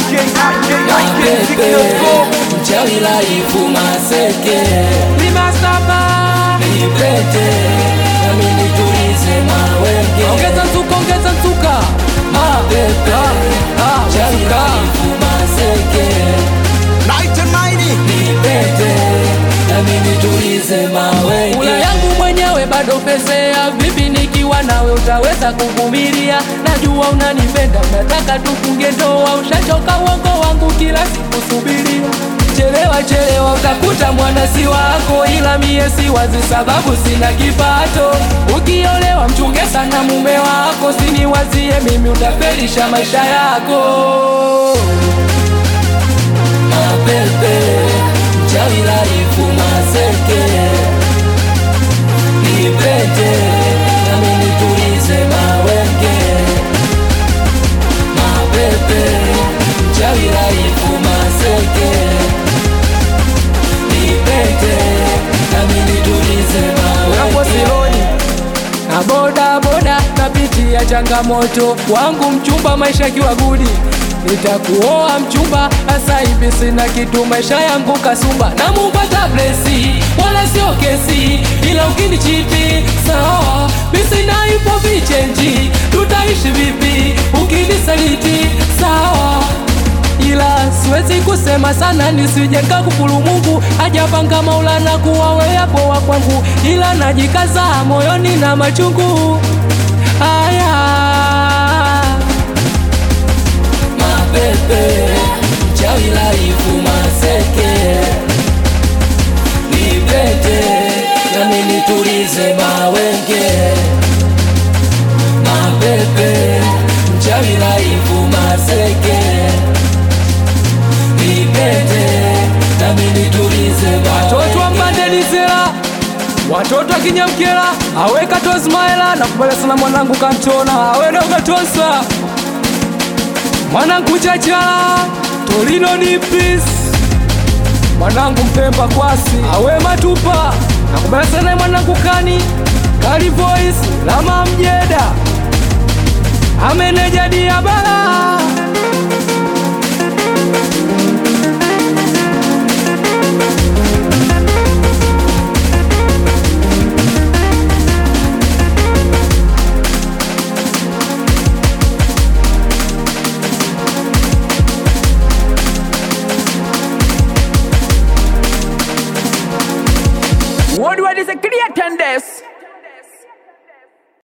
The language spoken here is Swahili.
Mapepe, mchawi laifu maseke nipete nami nitulize mawenge ongeza nzuka ongeza nzuka mapepe mchawi laifu maseke nipete nami nitulize Kula mawenge yangu mwenyewe bado pesea, vipi nikiwa nawe utaweza kuvumilia? Najua unanipenda, unataka tufunge ndoa, ushachoka uongo wangu kila siku subiria. Chelewa chelewa, utakuta mwana si wako, ila mie si wazi sababu sina kipato. Ukiolewa mchunge sana mume wako, siniwazie mimi, utafelisha maisha yako. mapepe mchawi laifu maseke nipete nami nitulize mawenge mapepe mchawi laifu maseke nipete nami nitulize Hapo mawenge sioni na boda boda napitia changamoto wangu mchumba maisha akiwa gudi nitakuoa mchumba hasa hivi sina kitu maisha yangu kasumba na mupata blesi wala sio kesi ila ukinichiti sawa misina ipo vichenji tutaishi vipi ukinisaliti sawa ila siwezi kusema sana nisije kukufuru Mungu hajapanga Maulana kuwa wewe poa kwangu, ila najikaza moyoni na machungu haya mapepe mchawi laifu maseke nipete nami nitulize mawenge mapepe mchawi laifu maseke nipete nami nitulize watoto wa mawenge Mbandelisela, watoto wa Kinyamkela, awe Katozmaela na kubala sana mwanangu Kantona, awe na Ukatosa mwanangu Chachala, Torino ni peace mwanangu Mpemba Kwasi, awe Matupa na kubala sana mwanangu Kani Kali Voice Lama Mjeda ameneja diabala